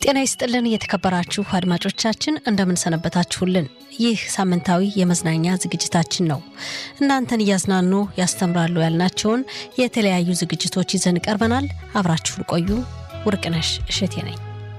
ጤና ይስጥልን የተከበራችሁ አድማጮቻችን እንደምንሰነበታችሁልን። ይህ ሳምንታዊ የመዝናኛ ዝግጅታችን ነው። እናንተን እያዝናኑ ያስተምራሉ ያልናቸውን የተለያዩ ዝግጅቶች ይዘን ቀርበናል። አብራችሁን ቆዩ። ውርቅነሽ እሸቴ ነኝ።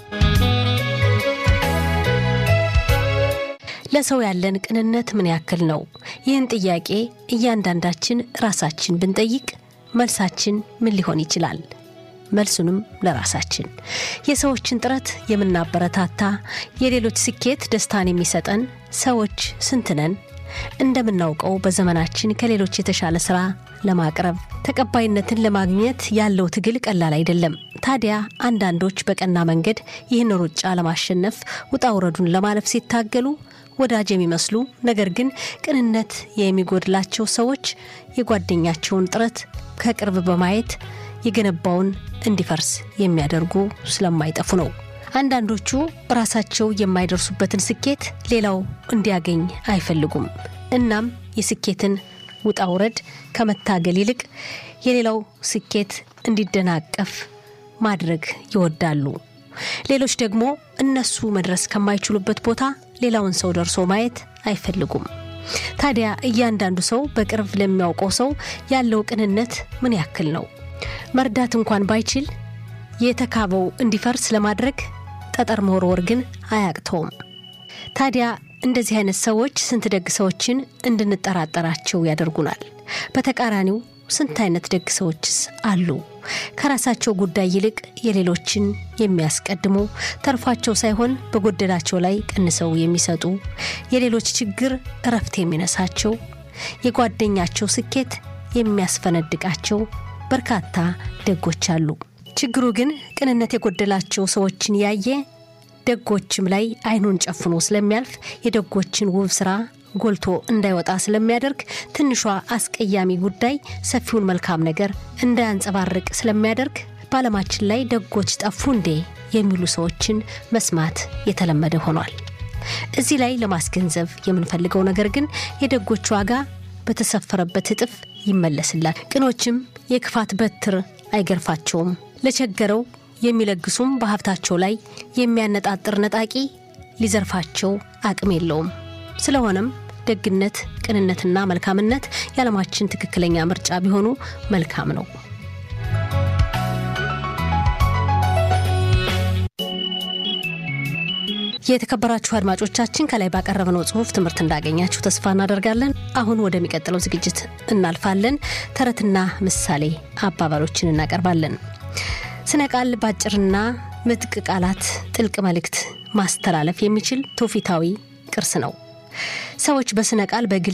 ለሰው ያለን ቅንነት ምን ያክል ነው? ይህን ጥያቄ እያንዳንዳችን ራሳችን ብንጠይቅ መልሳችን ምን ሊሆን ይችላል? መልሱንም ለራሳችን የሰዎችን ጥረት የምናበረታታ የሌሎች ስኬት ደስታን የሚሰጠን ሰዎች ስንት ነን? እንደምናውቀው በዘመናችን ከሌሎች የተሻለ ስራ ለማቅረብ ተቀባይነትን ለማግኘት ያለው ትግል ቀላል አይደለም። ታዲያ አንዳንዶች በቀና መንገድ ይህን ሩጫ ለማሸነፍ ውጣ ውረዱን ለማለፍ ሲታገሉ ወዳጅ የሚመስሉ ነገር ግን ቅንነት የሚጎድላቸው ሰዎች የጓደኛቸውን ጥረት ከቅርብ በማየት የገነባውን እንዲፈርስ የሚያደርጉ ስለማይጠፉ ነው። አንዳንዶቹ ራሳቸው የማይደርሱበትን ስኬት ሌላው እንዲያገኝ አይፈልጉም። እናም የስኬትን ውጣ ውረድ ከመታገል ይልቅ የሌላው ስኬት እንዲደናቀፍ ማድረግ ይወዳሉ። ሌሎች ደግሞ እነሱ መድረስ ከማይችሉበት ቦታ ሌላውን ሰው ደርሶ ማየት አይፈልጉም። ታዲያ እያንዳንዱ ሰው በቅርብ ለሚያውቀው ሰው ያለው ቅንነት ምን ያክል ነው? መርዳት እንኳን ባይችል የተካበው እንዲፈርስ ለማድረግ ጠጠር መወርወር ግን አያቅተውም። ታዲያ እንደዚህ አይነት ሰዎች ስንት ደግ ሰዎችን እንድንጠራጠራቸው ያደርጉናል። በተቃራኒው ስንት አይነት ደግ ሰዎችስ አሉ? ከራሳቸው ጉዳይ ይልቅ የሌሎችን የሚያስቀድሙ ተርፏቸው ሳይሆን በጎደላቸው ላይ ቀንሰው የሚሰጡ የሌሎች ችግር እረፍት የሚነሳቸው የጓደኛቸው ስኬት የሚያስፈነድቃቸው በርካታ ደጎች አሉ። ችግሩ ግን ቅንነት የጎደላቸው ሰዎችን ያየ ደጎችም ላይ አይኑን ጨፍኖ ስለሚያልፍ የደጎችን ውብ ስራ ጎልቶ እንዳይወጣ ስለሚያደርግ ትንሿ አስቀያሚ ጉዳይ ሰፊውን መልካም ነገር እንዳያንጸባርቅ ስለሚያደርግ በዓለማችን ላይ ደጎች ጠፉ እንዴ የሚሉ ሰዎችን መስማት የተለመደ ሆኗል። እዚህ ላይ ለማስገንዘብ የምንፈልገው ነገር ግን የደጎች ዋጋ በተሰፈረበት እጥፍ ይመለስላል። ቅኖችም የክፋት በትር አይገርፋቸውም። ለቸገረው የሚለግሱም በሀብታቸው ላይ የሚያነጣጥር ነጣቂ ሊዘርፋቸው አቅም የለውም። ስለሆነም ደግነት፣ ቅንነትና መልካምነት የዓለማችን ትክክለኛ ምርጫ ቢሆኑ መልካም ነው። የተከበራችሁ አድማጮቻችን ከላይ ባቀረብነው ጽሁፍ ትምህርት እንዳገኛችሁ ተስፋ እናደርጋለን። አሁን ወደሚቀጥለው ዝግጅት እናልፋለን። ተረትና ምሳሌ አባባሎችን እናቀርባለን። ስነ ቃል በአጭርና ምጥቅ ቃላት ጥልቅ መልእክት ማስተላለፍ የሚችል ትውፊታዊ ቅርስ ነው። ሰዎች በስነ ቃል በግልጽ